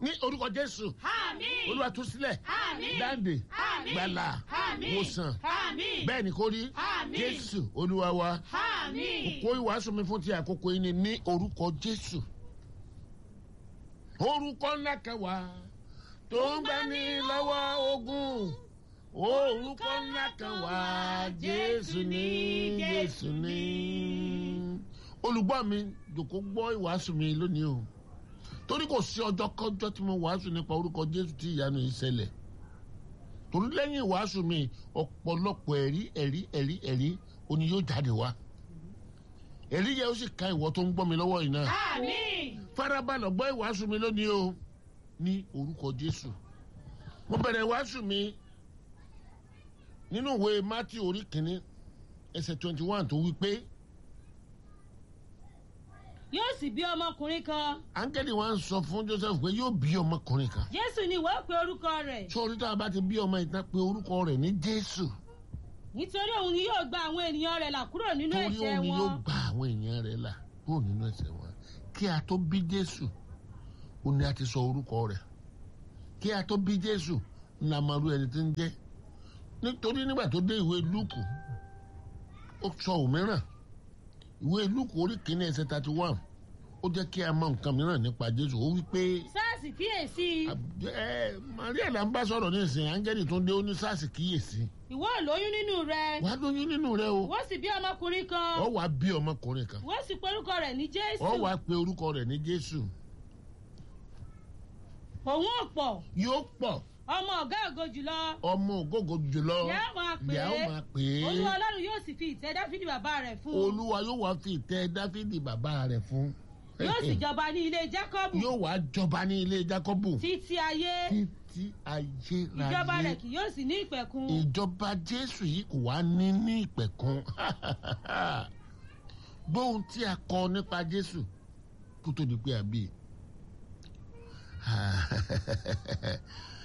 ní orúkọ jésù Àmín. olúwa tú sílẹ̀ Àmín. dáǹdè Àmín. gbàlà Àmín. wòsàn Àmín. bẹ́ẹ̀ ni kò rí Àmín. jésù olúwa wa Àmín. kó ìwàásù mi fún ti àkókò yìí ni ní orúkọ jésù orúkọ ńlá kẹwàá tó ń gbà ní lọ́wọ́ ogun orúkọ ńlá kẹwàá jésù ní jésù ní. olùgbọ́ mi jòkó gbọ́ ìwàásù mi lónìí o torí kò sí ọjọ́ kọjọ́ tí mo wàásù nípa orúkọ jésù tí ìyanu yìí ṣẹlẹ̀ torí lẹ́yìn ìwàásù mi ọ̀pọ̀lọpọ̀ ẹ̀rí ẹ̀rí ẹ̀rí ẹ̀rí oní yóò jáde wá èrí yẹ ó sì ka ìwọ tó ń gbọ́ mi lọ́wọ́ yìí náà Àmín. farabalẹ̀ gbọ́ ìwàásù mi lónìí o ní orúkọ jésù mo bẹ̀rẹ̀ ìwàásù mi nínú ìwé mátí orí kìíní ẹsẹ̀ twenty one tó wí pé yóò sì bí ọmọkùnrin kan áńgẹ́lì wa ń sọ fún joseph pé yóò bí ọmọkùnrin kan jésù ni ìwọ ó pe orúkọ rẹ̀ sórí tá a bá ti bí ọmọ ìtàn pé orúkọ rẹ̀ ní jésù nítorí òun ni yóò gba àwọn ènìyàn rẹ̀ là kúrò nínú torí ẹ̀ṣẹ̀ òun ni yóò wọn gba àwọn èèyàn rẹ̀ là kúrò nínú ẹ̀ṣẹ̀ wọn kí a tó bí jésù ó ní a ti sọ orúkọ rẹ̀ kí a tó bí jésù ńlá máa rú ẹni tí ń jẹ́ nítorí nígbà tó dé ìwé lúùkù ó sọ òmíràn ìwé lúùkù orí kìíní ẹsẹ̀ thirty one ó jẹ́ kí a mọ nǹkan mìíràn nípa jésù ó wí pé sáàsì kíyèsí ẹ maria là ń bá sọ̀rọ̀ ní ìsìn áńgẹ́lì tó ń dé ó ní sars kíyèsí ìwọ ò lóyún nínú rẹ̀ wàá lóyún nínú rẹ o ìwọ sì bí ọmọkùnrin kan ọ wàá bí ọmọkùnrin kan ìwọ sì pe orúkọ rẹ̀ ní jésù ọ wàá pe orúkọ rẹ̀ ní jésù òun ò pọ̀ yóò pọ̀ ọmọ ọ̀gá ògo jùlọ ọmọ ògógó jùlọ Ìyá máa pè é. ìyá ó máa pè é olúwa ọlọ́run yóò sì fi ìtẹ́ dáfídì bàbá rẹ̀ fún un olúwa yóò wá fi ìtẹ́ dáfídì bàbá rẹ̀ fún yóò sì jọba ní ilé jákọ́bù yóò wá jọba ní ilé jákọ́bù títí ayé títí ayé ìjọba láyé rẹ̀ kì yóò sì ní ìpẹ̀kun ìjọba jésù yìí kò wá ní ní ìpẹ̀kun gbóhùn tí a kọ nípa jésù kó tó di pé a bí i